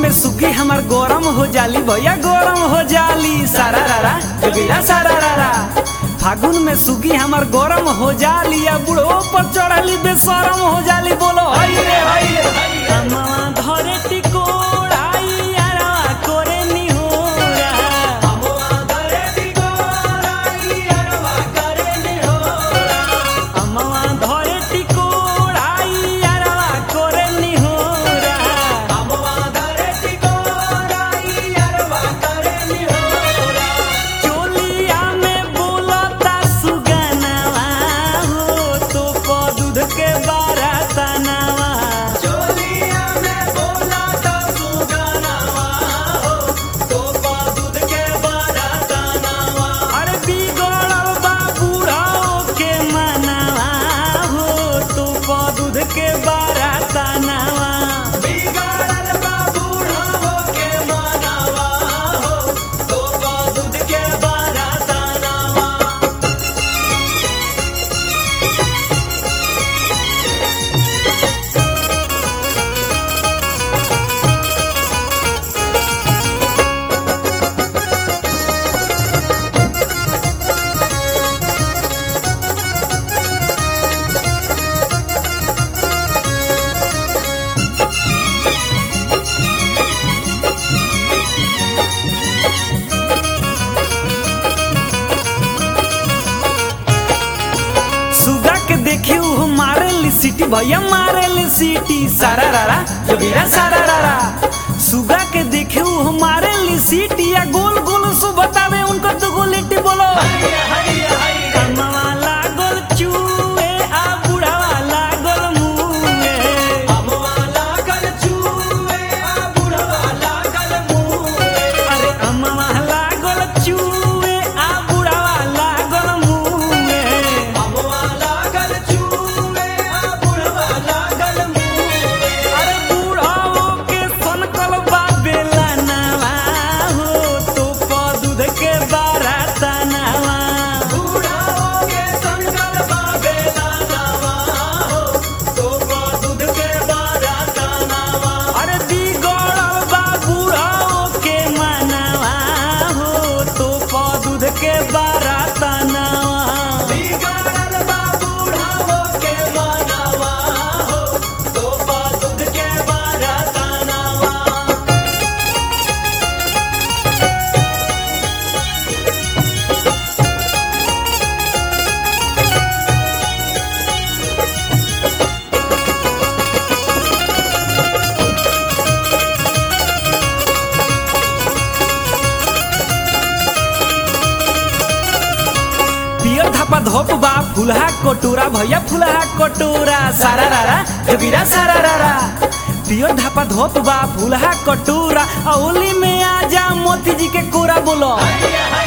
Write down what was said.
में सुगी हमार गरम हो जाली भैया गरम हो जाली सारा रारा जोगिरा सारा रारा फागुन में सुगी हमार गरम हो जाली या बुढ़ो पर चढ़ली बेशरम हो जाली बोलो हई रे हई रे कमवा धरे टिकोड़ाई यारवा करे निहोरा अमवा धरे टिकोड़ाई यारवा करे निहोरा चोलिया में बोलता सुगनवा हो तो प दूध के बारातनवा अरे बिगड़ल बा बुढ़ाओ के मनवा हो तो प दूध के बारातनवा सुगा के देखी उ मारे ली सीटी भैया मारे ली सीटी सारा रारा जोगिरा सारा रारा सुगा के देखे उ मारे ली सीटी या गोल गोल सु बतावे उनको तो गोलिटी बोलो कमवा लागल चूहे आ बुढ़ावा लागल मुँहे अरे अमवा लागल चूहे आ बुढ़ावा लागल मुँहे अरे बुढ़ाओ के सनकल बा बेलनवा हो तो प दूध के बारातनवा अरे बिगड़ल बा बुढ़ाओ के मनवा हो तो प दूध के बारातनवा पियर धपा धोप बा फुलहा कटोरा भैया फुलहा कटोरा सारा रारा जोगिरा सारा रारा पियर धपा धोप बा फुलहा कटोरा औली में आजा मोती जी के कोरा बोलो